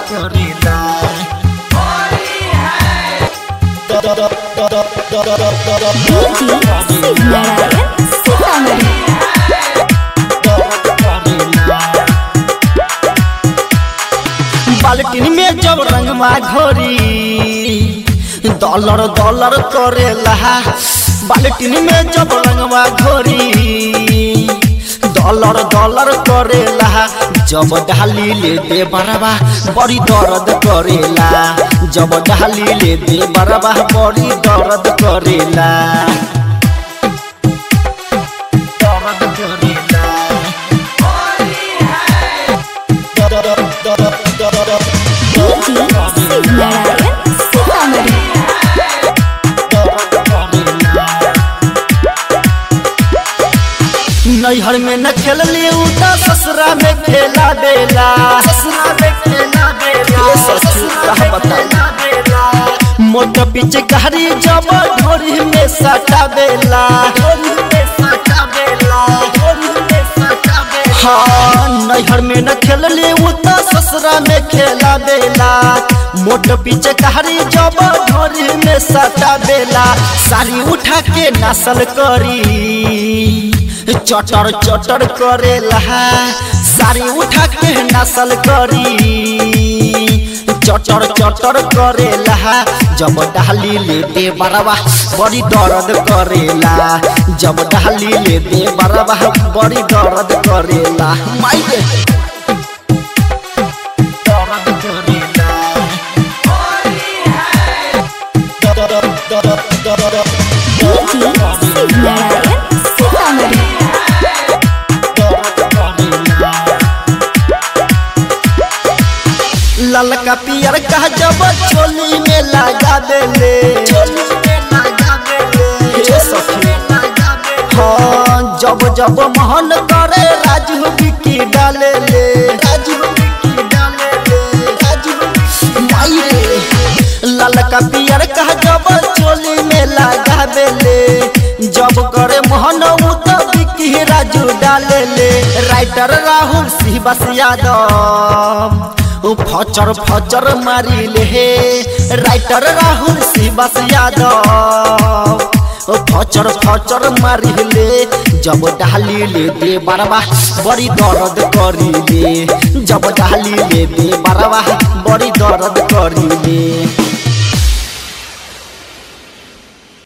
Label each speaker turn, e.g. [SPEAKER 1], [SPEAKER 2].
[SPEAKER 1] करेला
[SPEAKER 2] डीजे शिवनारायण सीतामढ़ी
[SPEAKER 1] बाल्टीन में जब रंगवा घोरी डॉलर डॉलर करेला बाल्टीन में जब रंगवा घोरी डॉलर डॉलर करेला जब डाली ले दे बरबा बड़ी दर्द करेला जब डाली ले दे बरबा बड़ी दर्द करेला दर्द करेला
[SPEAKER 2] डीजे शिवनारायण सीतामढ़ी
[SPEAKER 1] नैहर में न खेलली उ त ससुरा में खेला देला ससुरा में खेला देला ये ससुर कह बता मोट पीछे गहरी जब ढोरी में सटा देला ढोरी में सटा देला ढोरी में सटा देला हाँ नैहर में न खेलली उ त ससुरा में खेला देला मोट पीछे गहरी जब ढोरी में सटा देला साड़ी उठा के नसल करी चटर चटर करेला साड़ी उठा के नसल करी चटर चटर करेला जब डाली ले दे बरवा बड़ी दर्द करेला जब डाली ले दे बरवा बड़ी दर्द करेला माई रे दर्द करेला
[SPEAKER 2] डीजे शिवनारायण सीतामढ़ी
[SPEAKER 1] ललका पियर का जब चोली में लगा देले हे सखी हाँ जब जब मोहन करे राजू बिकी डाले ले राजू बिकी डाले ले राजू माई रे ललका पियर का जब चोली में लगा देले जब करे मोहन उ तो बिकी राजू डाले ले राइटर राहुल सिंह बस यादव उ फचर फचर मारी ले हे राइटर राहुल शिवास यादव उ फचर फचर मारी ले जब डाली ले दे बरवा बड़ी दर्द करी ले जब डाली ले दे बरवा बड़ी दर्द करी ले